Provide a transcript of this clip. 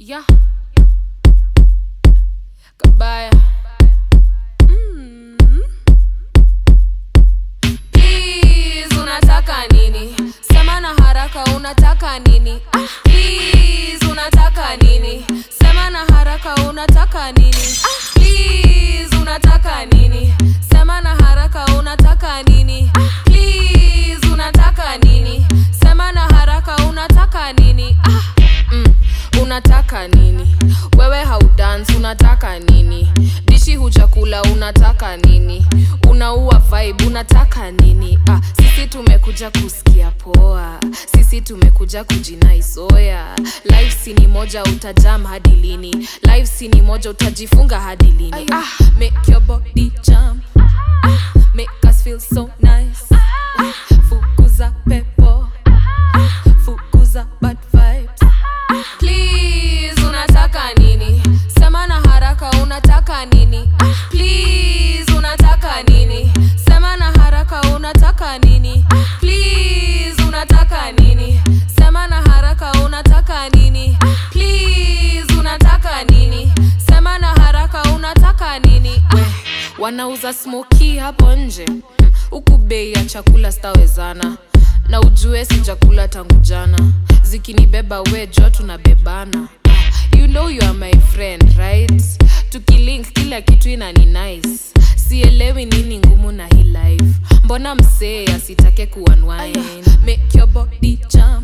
Yeah. Kabaya. Mm. Please, unataka nini? Sema na haraka unataka nini? Ah, please, unataka nini? Sema na haraka unataka nini? Ah, please, unataka nini? Sema na haraka unataka nini? Ah, please, unataka nini? Sema na haraka unataka nini? Ah, mm, unataka nini? Wewe haudance unataka nini? Dishi hujakula unataka nini? Unaua vibe unataka nini? Ah, sisi tumekuja kusikia poa, sisi tumekuja kujinaisoya. Life si ni moja, utajam hadi lini? Life si ni moja, utajifunga hadi lini? Ah, make your body jump, ah, make us feel so nice. Ah, fukuza pepo, ah, fukuza bad vibes. Please, unataka nini? Sema na haraka unataka nini? Ah, please, unataka nini? Sema na haraka unataka nini? Ah, please, unataka nini? Sema na haraka unataka nini? Ah, please, unataka nini? Sema na haraka unataka nini? We, wanauza smoki hapo nje Mm, huku bei ya chakula stawezana na ujue sijakula tangu jana zikinibeba we jo tunabebana you know you are my friend right tukilink kila kitu inani nice sielewi nini ngumu na hii life mbona msee asitake kuunwind make your body jump